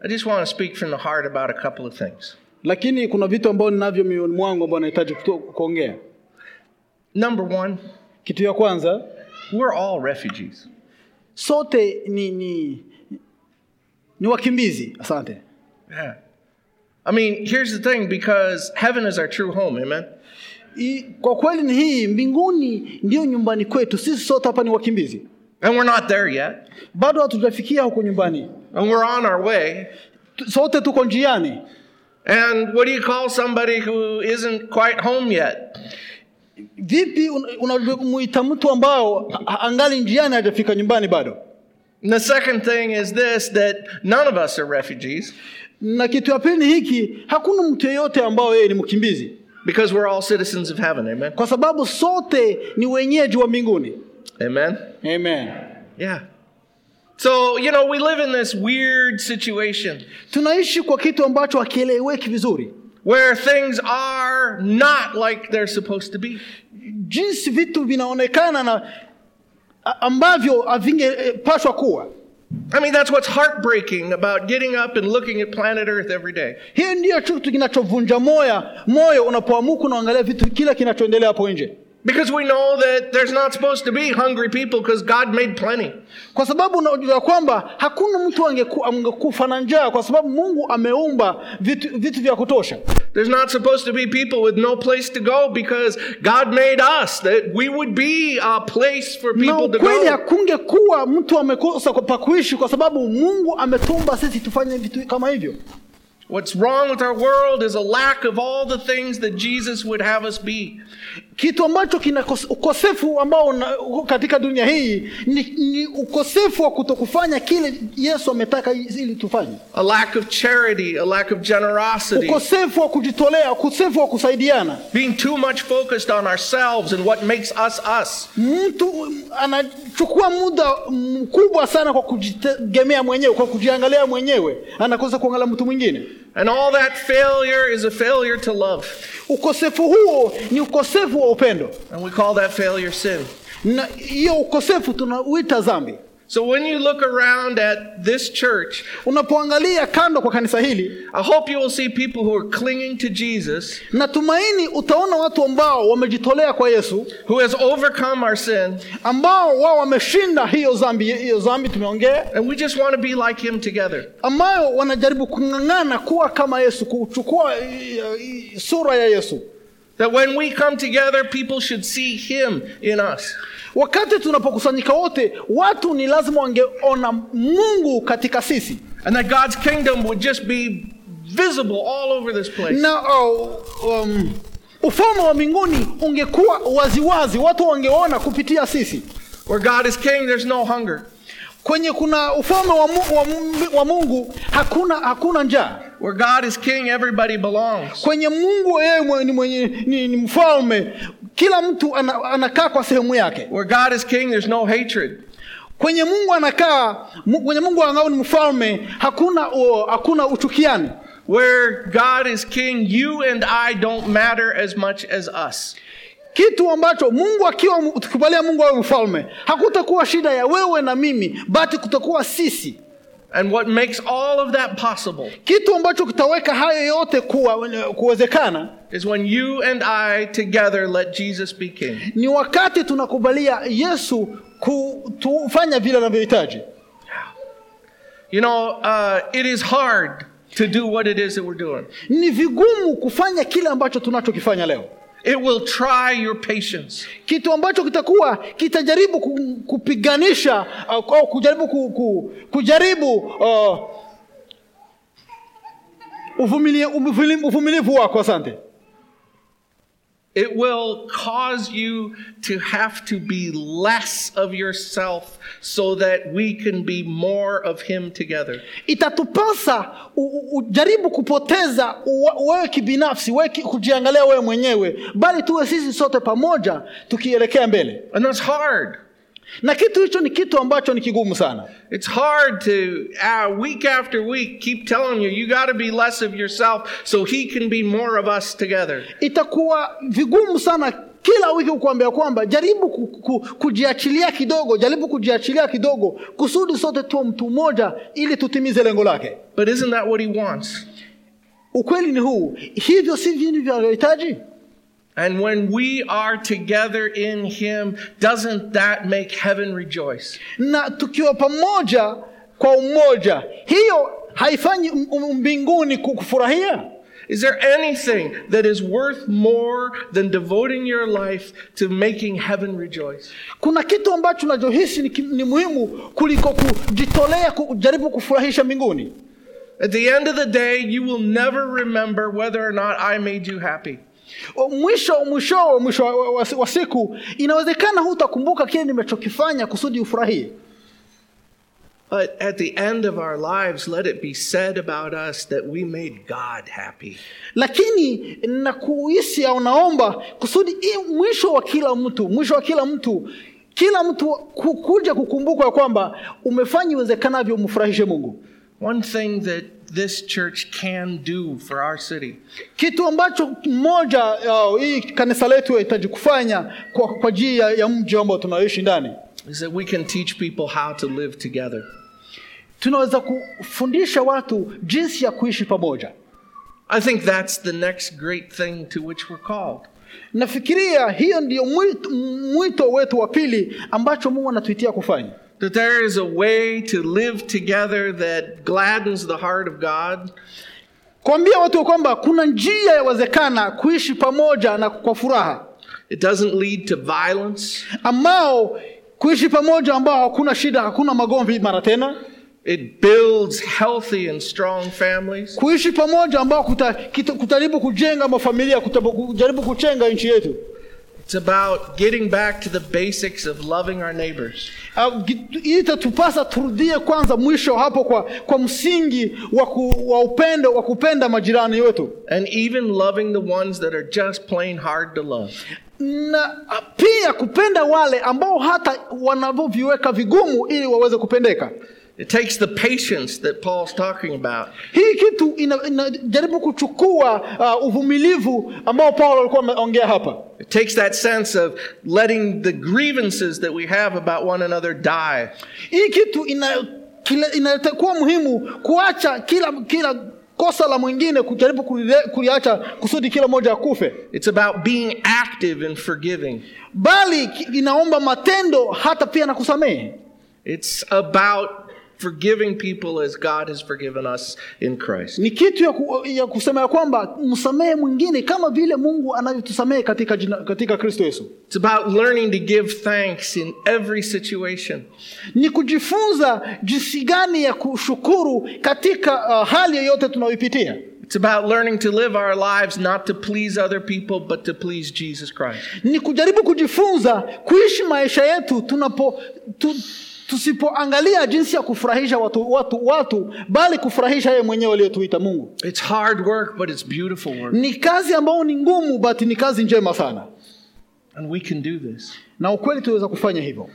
I just want to speak from the heart about a couple of things. lakini kuna vitu ambavyo ninavyo mioyoni mwangu ambao nahitaji kuto- kuongea Number one, kitu ya kwanza we're all refugees. sote ni ni ni wakimbizi asante Yeah. I mean, here's the thing because heaven is our true home, amen? I, kwa kweli ni hii mbinguni ndiyo nyumbani kwetu sisi sote hapa ni wakimbizi And we're not there yet. bado hatujafikia huko nyumbani And we're on our way. Tu- sote tuko njiani And what do you call somebody who isn't quite home yet? vipi unamuita mtu ambao a- angali njiani hajafika nyumbani bado And the second thing is this that none of us are refugees na kitu ya pili ni hiki hakuna mtu yeyote ambao yeye ni mkimbizi because we're all citizens of heaven, amen? kwa sababu sote ni wenyeji wa mbinguni Amen? amen Yeah. So, you know, we live in this weird situation tunaishi kwa kitu ambacho hakieleweki vizuri where things are not like they're supposed to be. jinsi vitu vinaonekana na a- ambavyo havingepaswa kuwa I mean, that's what's heartbreaking about getting up and looking at planet Earth every day. hiyo ndiyo kitu kinachovunja moya moyo unapoamuka unaangalia vitu kila kinachoendelea hapo nje Because we know that there's not supposed to be hungry people because God made plenty. kwa sababu unajua kwamba hakuna mtu angeku- angekufa na njaa kwa sababu mungu ameumba vitu, vitu vya kutosha There's not supposed to be people with no place to go because God made us that we would be a place for na people to ukweli go. hakungekuwa mtu amekosa kwa- pa kuishi kwa sababu mungu ametumba sisi tufanye vitu kama hivyo What's wrong with our world is a lack of all the things that Jesus would have us be. kitu ambacho kina kos- ukosefu ambao una, uko katika dunia hii ni, ni ukosefu wa kutokufanya kile yesu ametaka ili tufanye A lack of charity, a lack of generosity, ukosefu wa kujitolea ukosefu wa kusaidiana being too much focused on ourselves and what makes us us. mtu anachukua muda mkubwa sana kwa kujitegemea mwenyewe kwa kujiangalia mwenyewe anakosa kuangalia mtu mwingine And all that failure is a failure to love. ukosefu huo ni ukosefu wa upendo And we call that failure sin. na hiyo ukosefu tunauita dhambi So when you look around at this church, unapoangalia kando kwa kanisa hili I hope you will see people who are clinging to Jesus, natumaini utaona watu ambao wamejitolea kwa yesu who has overcome our sin, ambao wao wameshinda hiyo dhambi hiyo dhambi tumeongea and we just want to be like him together. ambayo wanajaribu kung'ang'ana kuwa kama yesu kuchukua i- i- sura ya yesu That when we come together, people should see him in us. wakati tunapokusanyika wote watu ni lazima wangeona mungu katika sisi And that God's kingdom would just be visible all over this place. na uh, um, ufalme wa mbinguni ungekuwa waziwazi watu wangeona kupitia sisi Where God is king, there's no hunger. kwenye kuna ufalme wa, mu, wa, mu- wa mungu hakuna hakuna njaa Where God is king, everybody belongs. kwenye mungu yeye mwe- ni, mwenye, ni, ni mfalme kila mtu ana, anakaa kwa sehemu yake Where God is king, there's no hatred. kwenye mungu anakaa mu- kwenye mungu angao ni mfalme hakuna o, hakuna uchukiani Where God is king, you and I don't matter as much as us. kitu ambacho mungu akiwa tukikubalia mungu awe mfalme hakutakuwa shida ya wewe na mimi bati kutakuwa sisi And what makes all of that possible kitu ambacho kitaweka hayo yote kuwa, kuwezekana is when you and I together let Jesus be king. ni wakati tunakubalia yesu kufanya vile anavyohitaji You know, uh, it is hard to do what it is that we're doing. ni vigumu kufanya kile ambacho tunachokifanya leo It will try your patience. kitu ambacho kitakuwa kitajaribu ku- kupiganisha au au kujaribu ku, ku, kujaribu uh, uvumilie- uvumili- uvumilivu wako asante It will cause you to have to be less of yourself so that we can be more of Him together. itatupasa u- u- ujaribu kupoteza uwe- wewe kibinafsi wewe ki- kujiangalia wewe mwenyewe bali tuwe sisi sote pamoja tukielekea mbele And that's hard. na kitu hicho ni kitu ambacho ni kigumu sana It's hard to, uh, week after week, keep telling you, you got to be less of yourself so He can be more of us together. itakuwa vigumu sana kila wiki kukuambia kwamba jaribu ku, ku, kujiachilia kidogo jaribu kujiachilia kidogo kusudi sote tuwe mtu mmoja ili tutimize lengo lake But isn't that what he wants? ukweli ni huu hivyo si vini vinavyohitaji And when we are together in him, doesn't that make heaven rejoice? na tukiwa pamoja kwa umoja hiyo haifanyi m- m- mbinguni ku- kufurahia Is there anything that is worth more than devoting your life to making heaven rejoice? kuna kitu ambacho unachohisi ni, ki- ni muhimu kuliko kujitolea kujaribu kufurahisha mbinguni At the end of the day, you will never remember whether or not I made you happy. O, mwisho mwisho mwisho wa, wa, wa siku inawezekana hutakumbuka kile nimechokifanya kusudi ufurahie But at the end of our lives, let it be said about us that we made God happy. lakini na kuhisi au naomba kusudi i mwisho wa kila mtu mwisho wa kila mtu kila mtu ku- kuja kukumbuka ya kwamba umefanya iwezekanavyo umfurahishe mungu One thing that this church can do for our city kitu ambacho mmoja uh, hii kanisa letu yahitaji kufanya kwa, kwa ajili ya, ya mji ambao tunaishi ndani is that we can teach people how to live together. tunaweza kufundisha watu jinsi ya kuishi pamoja I think that's the next great thing to which we're called. nafikiria hiyo ndio mwito, mwito wetu wa pili ambacho mungu anatuitia kufanya That there is a way to live together that gladdens the heart of God, kuambia watu kwamba kuna njia yawezekana kuishi pamoja na kwa furaha it doesn't lead to violence, ambao kuishi pamoja ambao hakuna shida hakuna magomvi mara tena it builds healthy and strong families. kuishi pamoja ambao kuta, kita, kutajaribu kujenga mafamilia kuta- kujaribu kuchenga nchi yetu It's about getting back to the basics of loving our neighbors. Au, gi- hii itatupasa turudie kwanza mwisho hapo kwa, kwa msingi wa, ku, wa upendo wa kupenda majirani wetu and even loving the ones that are just plain hard to love. na pia kupenda wale ambao hata wanavyoviweka vigumu ili waweze kupendeka It takes the patience that Paul's talking about. hii kitu inajaribu ina inajaribu kuchukua uh, uvumilivu ambao paulo alikuwa ameongea hapa It takes that sense of letting the grievances that we have about one another die. hii kitu ina- kila- inatakuwa muhimu kuacha kila kila kosa la mwingine kujaribu kulile- kuliacha kusudi kila moja akufe It's about being active in forgiving. bali ki- inaomba matendo hata pia na kusamehe It's about forgiving people as God has forgiven us in Christ. ni kitu ya, ku, ya kusema ya kwamba msamehe mwingine kama vile mungu anavyotusamehe katika, jina- katika kristo yesu It's about learning to give thanks in every situation. ni kujifunza jinsi gani ya kushukuru katika uh, hali yoyote tunayoipitia It's about learning to live our lives not to please other people, but to please Jesus Christ. ni kujaribu kujifunza kuishi maisha yetu tunapo tu, tusipoangalia jinsi ya kufurahisha watu, watu, watu bali kufurahisha yeye mwenyewe aliyotuita mungu It's hard work, but it's beautiful work. ni kazi ambayo ni ngumu but ni kazi njema sana And we can do this. na ukweli tunaweza kufanya hivyo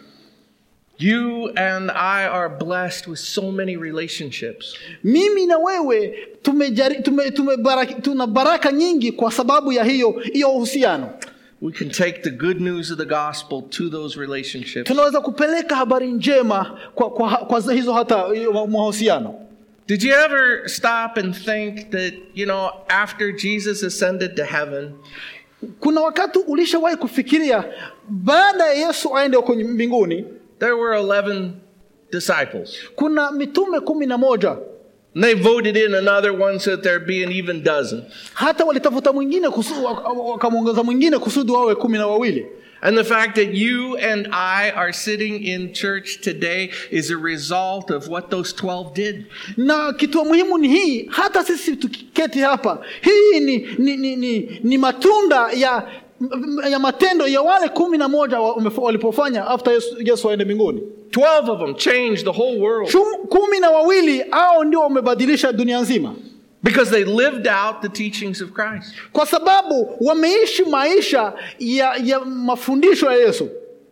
You and I are blessed with so many relationships. mimi na wewe tumejari, tume, tume baraka, tuna baraka nyingi kwa sababu ya hiyo hiyo uhusiano We can take the good news of the gospel to those relationships. tunaweza kupeleka habari njema kwa, kwa, kwa hizo hata hiyo mahusiano Did you ever stop and think that, you know, after Jesus ascended to heaven, kuna wakati ulishawahi kufikiria baada ya yesu aende huko mbinguni there were 11 disciples? kuna mitume kumi na moja And they voted in another one so that there'd be an even dozen. hata walitafuta mwingine kusu- waka- wakamwongeza mwingine kusudi wawe kumi na wawili And the fact that you and I are sitting in church today is a result of what those 12 did. na kitu muhimu ni hii hata sisi tukiketi hapa hii ni, ni, ni, ni, ni matunda ya ya matendo ya wale kumi na moja wa- wamef- walipofanya after yesu, yesu aende mbinguni 12 of them changed the whole world Chum- kumi na wawili au ndio wamebadilisha dunia nzima because they lived out the teachings of Christ. kwa sababu wameishi maisha ya, ya mafundisho ya yesu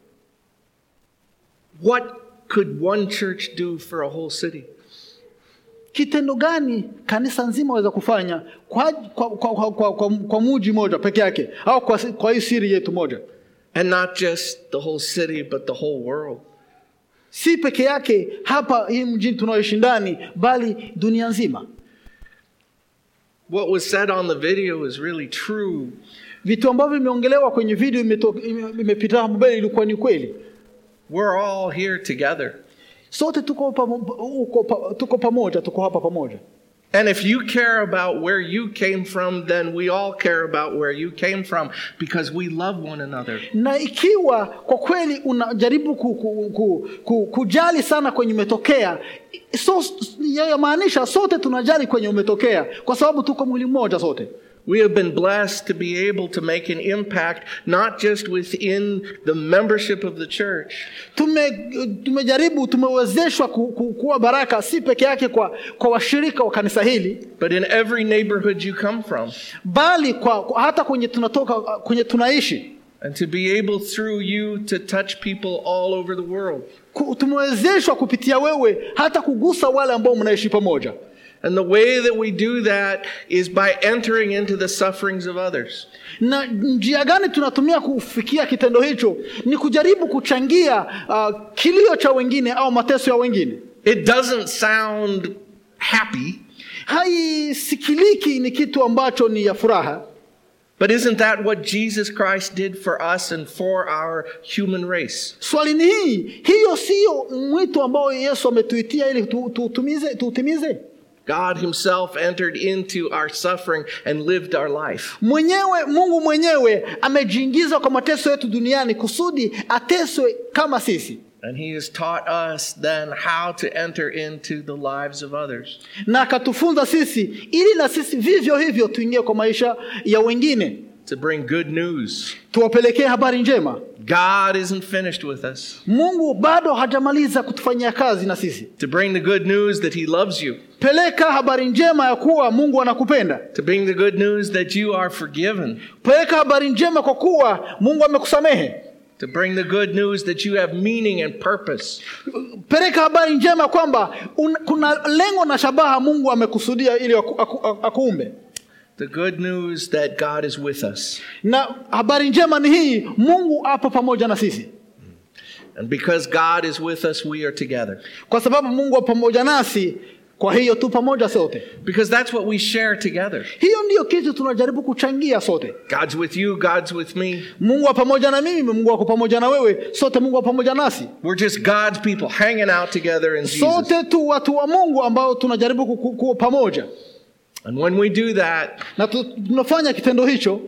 What could one church do for a whole city? kitendo gani kanisa nzima waweza kufanya kwa, kwa, kwa, kwa, kwa, kwa, kwa muji moja peke yake au kwa, kwa hii siri yetu moja And not just the whole city, but the whole world. si peke yake hapa hii mjini tunaoishi ndani bali dunia nzima What was said on the video is really true. vitu ambavyo vimeongelewa kwenye video imeto- ime- imepita hapo mbele ilikuwa ni kweli We're all here together. sote tuko, pamo, uko, pa, tuko pamoja tuko hapa pamoja And if you care about where you came from, then we all care about where you came from because we love one another. na ikiwa kwa kweli unajaribu ku, ku, ku, ku, kujali sana kwenye umetokea so, yamaanisha sote tunajali kwenye umetokea kwa sababu tuko mwili mmoja sote We have been blessed to be able to make an impact not just within the membership of the church, tume tumejaribu tumewezeshwa ku, ku, kuwa baraka si peke yake kwa, kwa washirika wa kanisa hili but in every neighborhood you come from. bali kwa, kwa hata kwenye tunatoka kwenye tunaishi And to be able through you to touch people all over the world. Ku- tumewezeshwa kupitia wewe hata kugusa wale ambao mnaishi pamoja And the way that we do that is by entering into the sufferings of others. na njia gani tunatumia kufikia kitendo hicho ni kujaribu kuchangia uh, kilio cha wengine au mateso ya wengine It doesn't sound happy, haisikiliki ni kitu ambacho ni ya furaha but isn't that what Jesus Christ did for us and for our human race? swali ni hii hiyo siyo mwito ambao yesu ametuitia ili tu- tuutimize tuutimize God Himself entered into our suffering and lived our life. mwenyewe mungu mwenyewe amejiingiza kwa mateso yetu duniani kusudi ateswe kama sisi And He has taught us then how to enter into the lives of others. na akatufunza sisi ili na sisi vivyo hivyo tuingie kwa maisha ya wengine To bring good news. tuwapelekee habari njema God isn't finished with us. mungu bado hajamaliza kutufanyia kazi na sisi To bring the good news that He loves you. peleka habari njema ya kuwa mungu anakupenda To bring the good news that you are forgiven. peleka habari njema kwa kuwa mungu amekusamehe To bring the good news that you have meaning and purpose. peleka habari njema kwamba un, kuna lengo na shabaha mungu amekusudia ili aku, aku, aku, akuumbe The good news that God is with us. na habari njema ni hii mungu apo pamoja na sisi And because God is with us, we are together. kwa sababu mungu apo pamoja nasi kwa hiyo tu pamoja sote Because that's what we share together. hiyo ndiyo kitu tunajaribu kuchangia sote God's with you, God's with me. mungu wa pamoja na mimi mungu ako pamoja na wewe sote mungu wa pamoja nasi We're just God's people hanging out together in Jesus. sote tu watu wa mungu ambao tunajaribu ku- ku- kuwa pamoja And when we do that, na tu- tunafanya kitendo hicho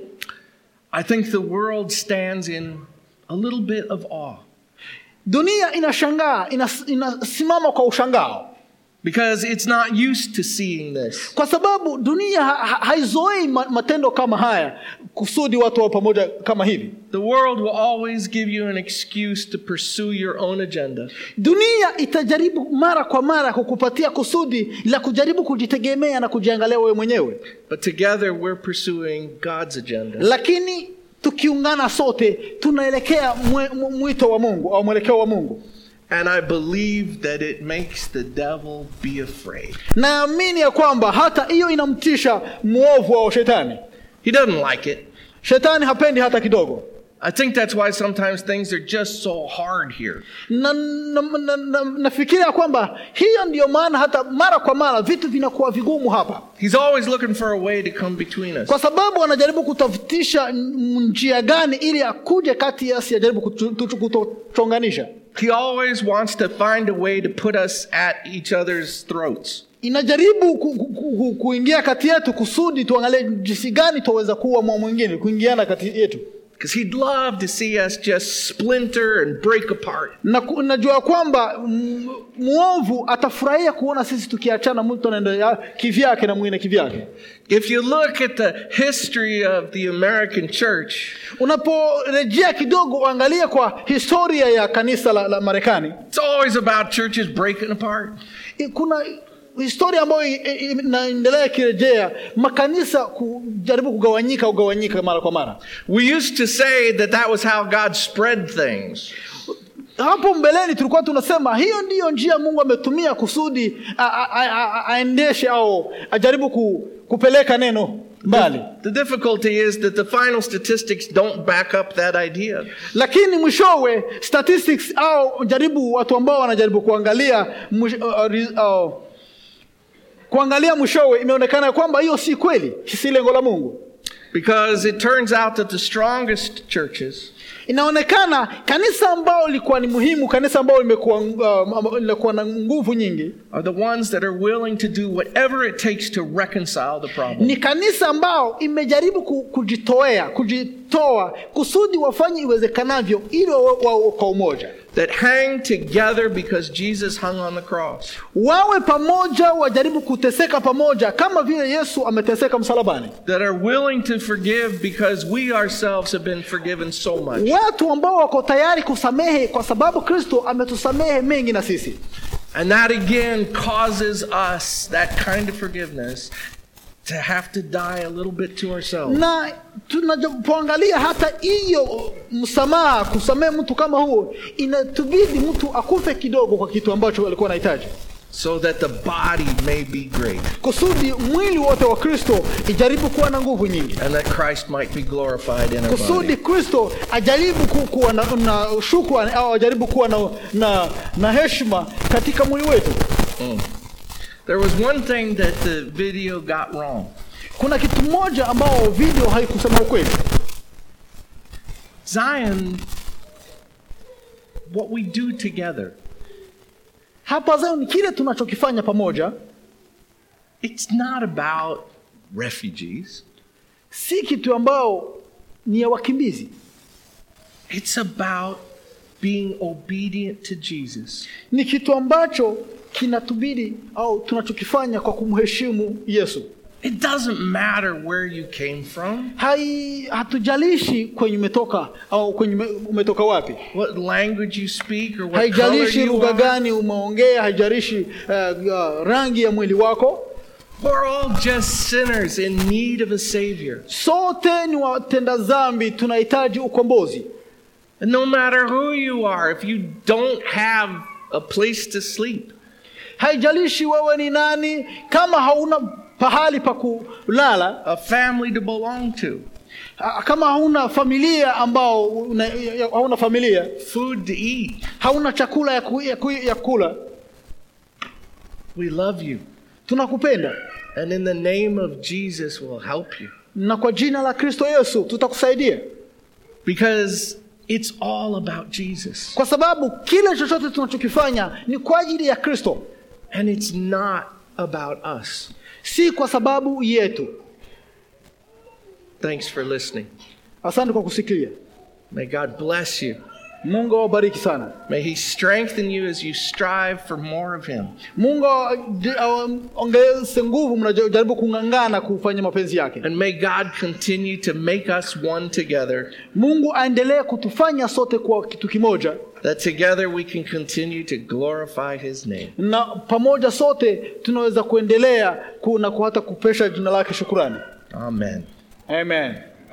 I think the world stands in a little bit of awe. dunia inashangaa inas, inasimama kwa ushangao Because it's not used to seeing this. kwa sababu dunia ha, ha, haizoei ma- matendo kama haya kusudi watu wa pamoja kama hivi The world will always give you an excuse to pursue your own agenda. dunia itajaribu mara kwa mara kukupatia kusudi la kujaribu kujitegemea na kujiangalia wewe mwenyewe But together we're pursuing God's agenda. lakini tukiungana sote tunaelekea mwe- mwe- mwito wa mungu au mwelekeo wa mungu And I believe that it makes the devil be afraid. naamini ya kwamba hata hiyo inamtisha mwovu au shetani He doesn't like it. shetani hapendi hata kidogo I think that's why sometimes things are just so hard here. na, na, na, na, nafikiria kwamba hiyo ndiyo maana hata mara kwa mara vitu vinakuwa vigumu hapa He's always looking for a way to come between us. kwa sababu anajaribu kutafutisha n- njia gani ili akuje kati yasi ajaribu kutu- tutu- kutuchonganisha He always wants to find a way to put us at each other's throats. inajaribu ku, ku, ku, kuingia kati yetu kusudi tuangalie jinsi gani tuweza kuwa mwa mwingine kuingiana kati yetu Because he'd love to see us just splinter and break apart. na ku- najua kwamba mm, mwovu atafurahia kuona sisi tukiachana mtu anaenda kivyake na mwingine kivyake If you look at the history of the American church, unaporejea kidogo uangalie kwa historia ya kanisa la, la marekani it's always about churches breaking apart. I- kuna historia ambayo i- i- inaendelea ikirejea makanisa kujaribu kugawanyika kugawanyika mara kwa mara We used to say that that was how God spread things. hapo mbeleni tulikuwa tunasema hiyo ndiyo njia mungu ametumia kusudi a- a- a- a- aendeshe au ajaribu ku, kupeleka neno mbali The difficulty is that the final statistics don't back up that idea. lakini mwishowe statistics au jaribu watu ambao wanajaribu kuangalia mwish, uh, uh, re- uh, kuangalia mwishowe imeonekana ya kwamba hiyo si kweli si lengo la mungu Because it turns out that the strongest churches inaonekana kanisa ambao lilikuwa ni muhimu kanisa ambao limekuwa uh, lilikuwa na nguvu nyingi are the ones that are willing to do whatever it takes to reconcile the problem. ni kanisa ambao imejaribu ku- kujitoea kujitoa kusudi wafanye iwezekanavyo ili wawe wawe kwa umoja That hang together because Jesus hung on the cross. wawe pamoja wajaribu kuteseka pamoja kama vile yesu ameteseka msalabani That are willing to forgive because we ourselves have been forgiven so much. watu ambao wako tayari kusamehe kwa sababu kristo ametusamehe mengi na sisi And that again causes us, that kind of forgiveness, to have to die a little bit to ourselves. na tunapoangalia hata hiyo msamaha kusamehe mtu kama huo inatubidi mtu akufe kidogo kwa kitu ambacho alikuwa anahitaji So that the body may be great kusudi mwili wote wa kristo ijaribu kuwa na nguvu nyingi and that Christ might be glorified in our kusudi body. kristo ajaribu ku- kuwa na, na shukrani au ajaribu kuwa na, na, na heshima katika mwili wetu There was one thing that the video got wrong. kuna kitu moja ambao video haikusema ukweli Zion, what we do together, hapa Zion kile tunachokifanya pamoja it's not about refugees. si kitu ambao ni ya wakimbizi It's about being obedient to Jesus. ni kitu ambacho kinatubidi au tunachokifanya kwa kumheshimu yesu It doesn't matter where you came from, hai hatujalishi kwenye umetoka au kwenye ume- umetoka wapi what language you speak, or what color haijalishi you lugha are. gani umeongea haijalishi uh, uh, rangi ya mwili wako We're all just sinners in need of a Savior. sote ni watenda dhambi tunahitaji ukombozi And no matter who you are, if you don't have a place to sleep, haijalishi wewe ni nani kama hauna pahali pa kulala a family to belong to, ah, kama hauna familia ambao una, ya- hauna familia food to eat, hauna chakula ya, ku, ya, ku, ya kula we love you. tunakupenda And in the name of Jesus, we'll help you. na kwa jina la kristo yesu tutakusaidia Because it's all about Jesus. kwa sababu kile chochote tunachokifanya ni kwa ajili ya kristo And it's not about us. si kwa sababu yetu Thanks for listening. asante kwa kusikia May God bless you. mungu awabariki sana May He strengthen you as you strive for more of Him. mungu aongeze nguvu mnajaribu kung'ang'ana kufanya mapenzi yake And may God continue to make us one together, mungu aendelee kutufanya sote kwa kitu kimoja that together we can continue to glorify His name. na pamoja sote tunaweza kuendelea ku- na ku- hata kupesha jina lake shukurani Amen. amen